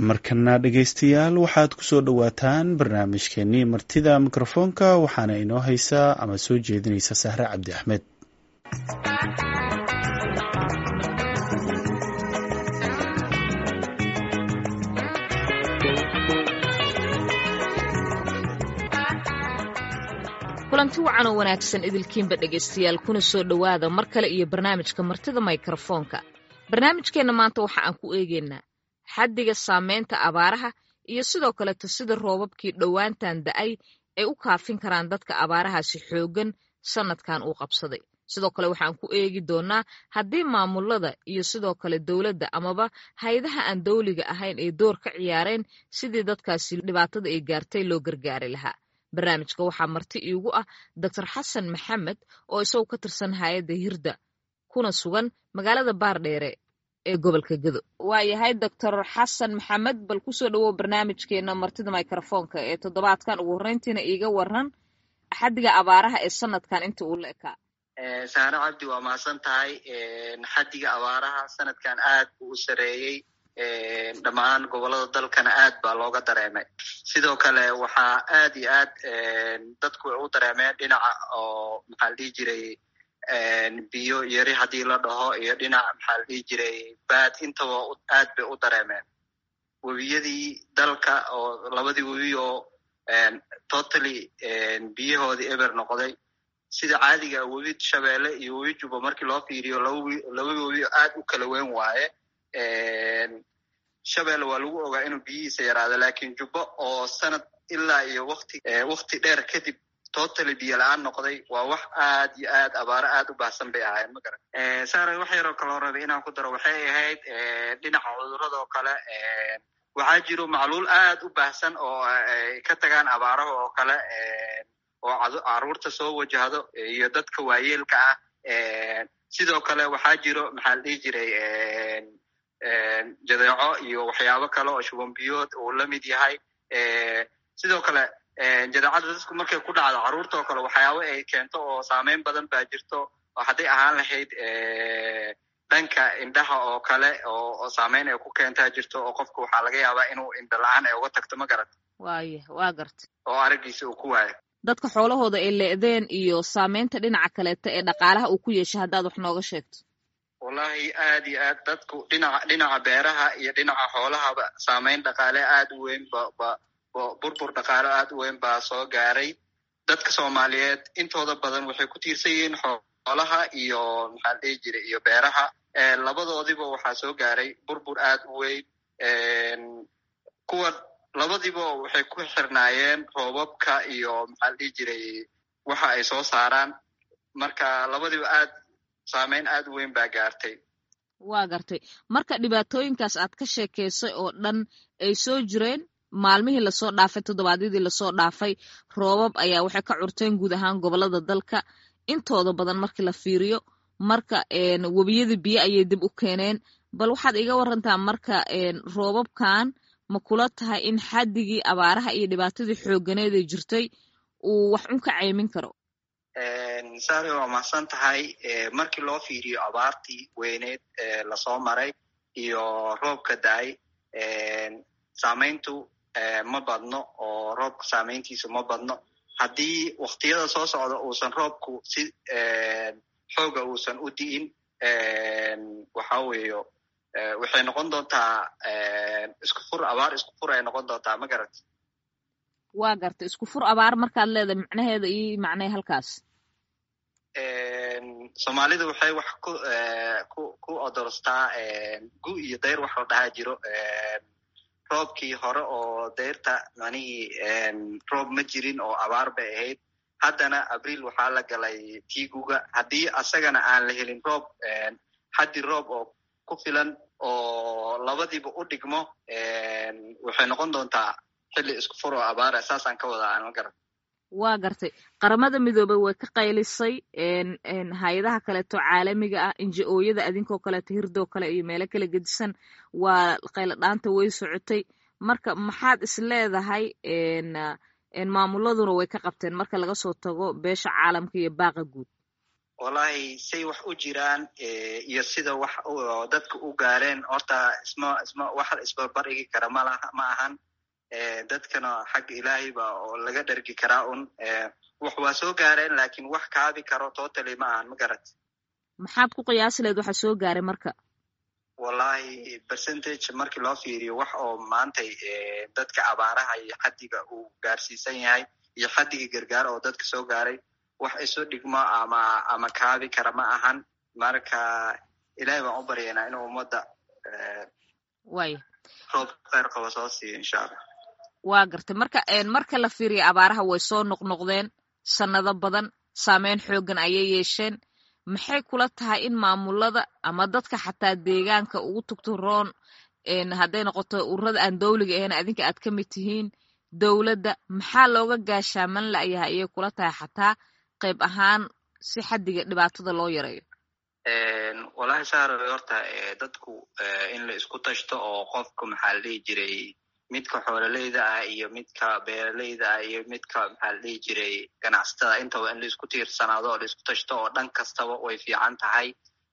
markana dhegaystayaal waxaad ku soo dhowaataan barnaamijkeenii martida mikrofoonka waxaana inoo haysaa ama soo jeedinaysa sahre cabdi axmed kulanti wacan oo wanaagsan idilkiinba dhegaystayaal kuna soo dhowaada mar kale iyo barnaamijka martida mikrofoonka barnaamijkeenna maanta waxa aan ku eegaynaa xaddiga saameynta abaaraha iyo sidoo kaleto sida roobabkii dhowaantan da-ay ay u kaafin karaan dadka abaarahaasi xooggan sannadkan uu qabsaday sidoo kale waxaan ku eegi doonaa haddii maamulada iyo sidoo kale dowladda amaba hay-adaha aan dawliga ahayn ay door ka ciyaareen sidii dadkaasi dhibaatada ay gaartay loo gargaari lahaa barnaamijka waxaa marti iigu ah doctor xasan maxamed oo isagu ka tirsan hay-adda hirda kuna sugan magaalada baardheere ee gobolka gedo waa yahay doctor xasan maxamed bal kusoo dhawow barnaamijkeena martida microfoonka ee toddobaadkan ugu horreyntiina iiga waran xaddiga abaaraha ee sanadkan inta uu la ekaa saare cabdi waa mahadsan tahay xaddiga abaaraha sanadkan aad buu u sareeyey dhammaan gobolada dalkana aad baa looga dareemay sidoo kale waxaa aad iyo aad dadku u dareemeen dhinaca oo maxaa la dhihi jiray biyo yari haddii la dhaho iyo dhinac maxaa la dhihi jiray baad intaba aad bay u dareemeen webiyadii dalka oo labadii webi oo totally biyahoodii eber noqday sida caadiga webi shabeelle iyo webi juba markii loo fiiriyo laba webi aad u kala weyn waaye shabeelle waa lagu ogaa inuu biyihiisa yaraado lakin jubbo oo sanad ilaa iyo wati wakti dheer kadib totally biyo la-aan noqday waa wax aad iyo aad abaaro aad u baahsan bay ahayen magaran sare wax yaroo kaloo rabay inaan ku daro waxay ahayd dhinaca cuduradoo kale waxaa jiro macluul aad u baahsan oo ay ka tagaan abaaraha oo kale oo caruurta soo wajahdo iyo dadka waayeelka ah sidoo kale waxaa jiro maxaa la dhihi jiray jadeeco iyo waxyaabo kale oo shubanbiyood uu la mid yahay sidoo kale jadeecada dadku markay ku dhacdo carruurta oo kale waxyaabo ay keento oo saameyn badan baa jirto oo hadday ahaan lahayd dhanka indhaha oo kale oo saameyn ay ku keentaa jirto oo qofka waxaa laga yaabaa inuu indha la-aan ay uga tagto ma garat waaya waa garta oo araggiisa uu ku waayo dadka xoolahooda ay leedeen iyo saameynta dhinaca kaleeta ee dhaqaalaha uu ku yeeshay haddaad wax nooga sheegto wallahi aad iyo aad dadku dhinaca dhinaca beeraha iyo dhinaca xoolahaba saameyn dhaqaale aad u weyn ba burbur dhaqaale aad u weyn baa soo gaaray dadka soomaaliyeed intooda badan waxay ku tiirsan yihiin xoolaha iyo maxaa la dhihi jiray iyo beeraha labadoodiba waxaa soo gaaray burbur aad u weyn kuwa labadiiba waxay ku xirnaayeen roobabka iyo maxaa la dhihi jiray waxa ay soo saaraan marka labadiiba aad saameyn aad u weyn baa gaartay waa gartay marka dhibaatooyinkaas aad ka sheekaysay oo dhan ay soo jireen maalmihii lasoo dhaafay toddobaadyadii lasoo dhaafay roobab ayaa waxay ka curteen guud ahaan gobolada dalka intooda badan markii la fiiriyo marka webiyada biyo ayay dib u keeneen bal waxaad iga warantaa marka roobabkan ma kula tahay in xaddigii abaaraha iyo dhibaatadii xoogganeed ee jirtay uu wax un ka caymin karo sare waa mahadsan tahay markii loo fiiriyo abaartii weyneed lasoo maray iyo roobka da-ay saameyntu ma badno oo roobka saameyntiisu ma badno haddii waktiyada soo socda uusan roobku si xooga uusan u di'in waxa weeyo waxay noqon doontaa isku fur abaar isku fur ay noqon doontaa ma garat waa garta isku fur abaar markaad leedahay macnaheeda io macnay halkaas soomaalida waxay wax ku ku ku odorstaa gu iyo dayr wax la dhahaa jiro roobkii hore oo dayrta manihii roob ma jirin oo abaar bay ahayd haddana abriil waxaa la galay tiiguga haddii asagana aan la helin roob xaddi roob oo ku filan oo labadiiba u dhigmo waxay noqon doontaa xilli isku fur oo abaara saasaan ka wadaa aan ma garan waa gartay qaramada midoobey way ka qaylisay hay-adaha kaleeto caalamiga ah inji-ooyada adinkoo kaleeto hirdoo kale iyo meelo kala gedisan waa qaylo dhaanta way socotay marka maxaad is leedahay maamuladuna way ka qabteen marka laga soo tago beesha caalamka iyo baaqa guud wallahi say wax u jiraan iyo sida wax dadka u gaareen horta isma isma wax isbarbar igi kara malaha ma ahan dadkana xagga ilaahay ba oo laga dhergi karaa un wax waa soo gaareen lakin wax kaabi karo totally ma ahan ma garat maxaad ku qiyaasi lahayd waxa soo gaaray marka wallahi percentage markii loo fiiriyo wax oo maantay dadka abaaraha iyo xaddiga uu gaarsiisan yahay iyo xaddiga gargaar oo dadka soo gaaray wax isu dhigmo ama ama kaabi kara ma ahan marka ilahay baan u baryaynaa inuu ummadda way roob kheyr qabo soo siiyo insha allah waa gartay marka marka la fiiriyo abaaraha way soo noqnoqdeen sannado badan saameyn xooggan ayay yeesheen maxay kula tahay in maamulada ama dadka xataa deegaanka ugu tugto roon hadday noqoto ururada aan dawliga ahayn adinka aad ka mid tihiin dowladda maxaa looga gaashaaman la'yahay ayay kula tahay xataa qayb ahaan si xaddiga dhibaatada loo yareeyo wallahi saaro horta dadku in la isku tashto oo qofka maxaa la dhihi jiray midka xoololeyda ah iyo midka beeraleyda ah iyo midka maxaa la dhihi jiray ganacsatada intaba in la isku tiirsanaado oo la isku tashto oo dhan kastaba way fiican tahay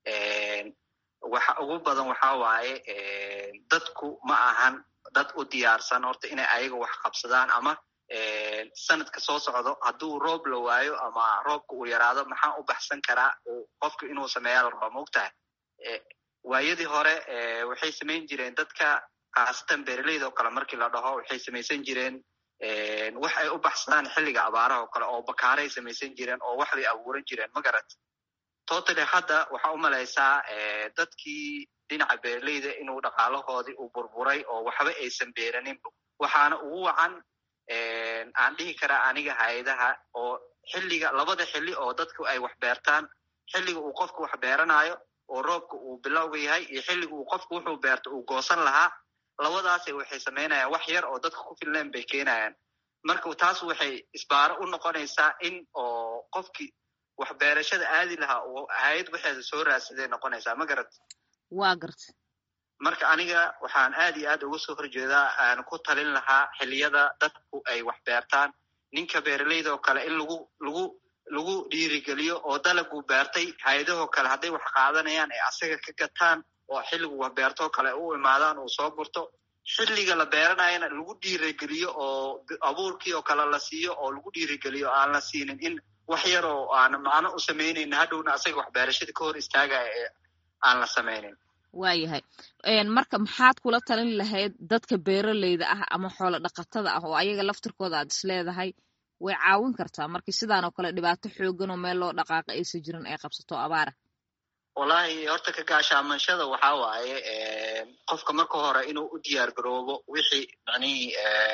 waxa ugu badan waxa waaye dadku ma ahan dad u diyaarsan horta inay ayaga wax qabsadaan ama sanadka soo socdo hadduu roob la waayo ama roobka uu yaraado maxaa u baxsan karaa qofka inuu sameeya la raba maogtahay waayadii hore waxay samayn jireen dadka khaasatan beeraleyda oo kale markii la dhaho waxay samaysan jireen wax ay u baxsadaan xilliga abaaraha oo kale oo bakaaray samaysan jireen oo wax bay abuuran jireen ma garat totally hadda waxaa u malaysaa dadkii dhinaca beeraleyda inuu dhaqaalahoodii uu burburay oo waxba aysan beeraninba waxaana ugu wacan aan dhihi karaa aniga hay-adaha oo xilliga labada xilli oo dadku ay wax beertaan xilliga uu qofku wax beeranayo oo roobka uu bilowga yahay iyo xilliga uu qofku wuxuu beerto uu goosan lahaa labadaasay waxay samaynayaan wax yar oo dadka ku filnayn bay keenayaan marka taas waxay isbaaro u noqonaysaa in oo qofkii wax beerashada aadi lahaa oo hay-ad waxeeda soo raadsaday noqonaysaa ma garat waa garta marka aniga waxaan aad iyo aad uga soo horjeedaa aan ku talin lahaa xilliyada dadku ay wax beertaan ninka beeraleyda oo kale in lagu lagu lagu dhiirigeliyo oo dalaguu beertay hay-adahoo kale hadday wax qaadanayaan ay asaga ka gataan oo xilligu wax beertoo kale u imaadaan uu soo gurto xilliga la beeranayana lagu dhiirigeliyo oo abuurkii oo kale la siiyo oo lagu dhiirigeliyo aan la siinin in wax yar oo aan macno u samaynayn hadhowna asaga wax beerashada ka hor istaagaya ee aan la samaynin waayahay marka maxaad kula talin lahayd dadka beeraleyda ah ama xoolo dhaqatada ah oo ayaga laftirkooda aad is leedahay way caawin kartaa markii sidaan oo kale dhibaato xoogan oo meel loo dhaqaaqa aysan jirin ay qabsato abaara wallahi horta ka gaashaamanshada waxa waaye qofka marka hore inuu u diyaar garoobo wixii macnihii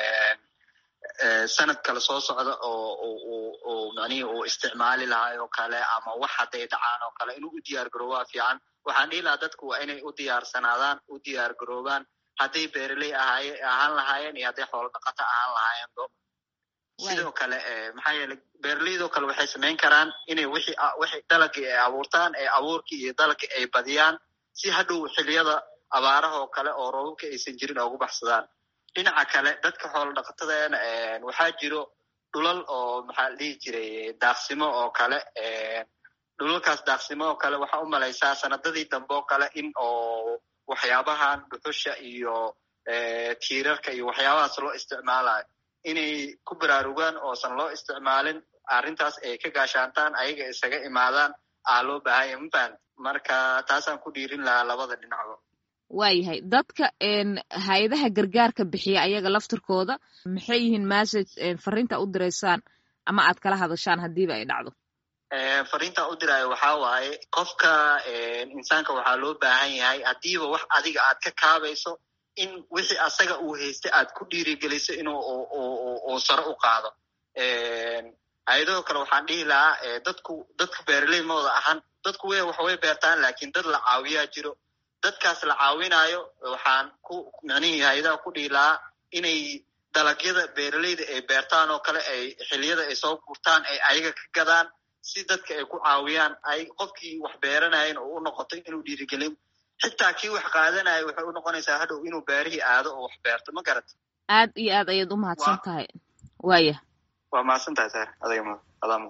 sanad kale soo socda oo macnihii uu isticmaali lahaa oo kale ama wax hadday dhacaan oo kale inuu u diyaar garoobaa fiican waxaan dhihi lahaa dadku waa inay u diyaarsanaadaan u diyaar garoobaan hadday beeraley ahaaye ahaan lahaayeen iyo hadday xoolo dhaqato ahaan lahaayeenbo sidoo kale maxaa yeeley beeraleydoo kale waxay samayn karaan inay wixii wixii dalagii ay abuurtaan ee abuurkii iyo dalagii ay badiyaan si hadhow xiliyada abaaraha oo kale oo roobabka aysan jirin oo ugu baxsadaan dhinaca kale dadka xoolo dhaqatadana waxaa jiro dhulal oo maxaa la dhihi jiray daaqsimo oo kale dhulalkaas daaqsimo oo kale waxaa u malaysaa sanadadii dambe oo kale in oo waxyaabahan dhuxusha iyo tiirarka iyo waxyaabahaas loo isticmaalayo inay ku baraarugaan oosan loo isticmaalin arrintaas ay ka gaashaantaan ayaga isaga imaadaan aa loo baahanya mafahant marka taasaan ku dhiirin lahaa labada dhinacba waayahay dadka hay-adaha gargaarka bixiya ayaga laftirkooda maxay yihiin message fariinta u diraysaan ama aad kala hadashaan haddiiba ay dhacdo fariinta u diraayo waxaa waaye qofka insaanka waxaa loo baahan yahay haddiiba wax adiga aad ka kaabayso in wixii asaga uu haystay aad ku dhiirigeliso inuu uu sare u qaado hay-adahoo kale waxaan dhihi lahaa dadku dadka beeraley mawada ahan dadku w wax way beertaan lakin dad la caawiyaa jiro dadkaas la caawinayo waxaan ku macnihii hay-adaha ku dhihi lahaa inay dalagyada beeraleyda ay beertaan oo kale ay xiliyada ay soo gurtaan ay ayaga ka gadaan si dadka ay ku caawiyaan ay qofkii wax beeranayen oo u noqoto inuu dhiirigelin xitaa kii wax qaadanayo waxay u noqonaysaa hadhow inuu beerihii aado oo wax beerto ma garat aad iyo aad ayaad u mahadsan tahay waaya waa mahadsan tahay sar adagma adaa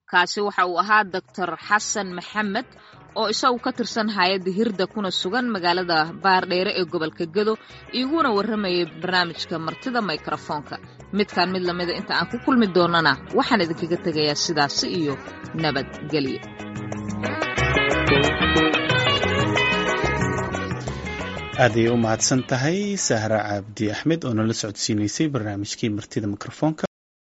kaasi waxa uu ahaa doctor xasan maxamed oo isagu ka tirsan hay-adda hirda kuna sugan magaalada baardheere ee gobolka gedo iguna warramayay barnaamijka martida mikrofoonka midkaan mid lamida inta aan ku kulmi doonana waxaan idinkaga tegayaa sidaasi iyo nabadgelyo aaday u mahadsan tahay sahra cabdi axmed oo nala socodsiinaysay barnaamijkii martida mikrofoonka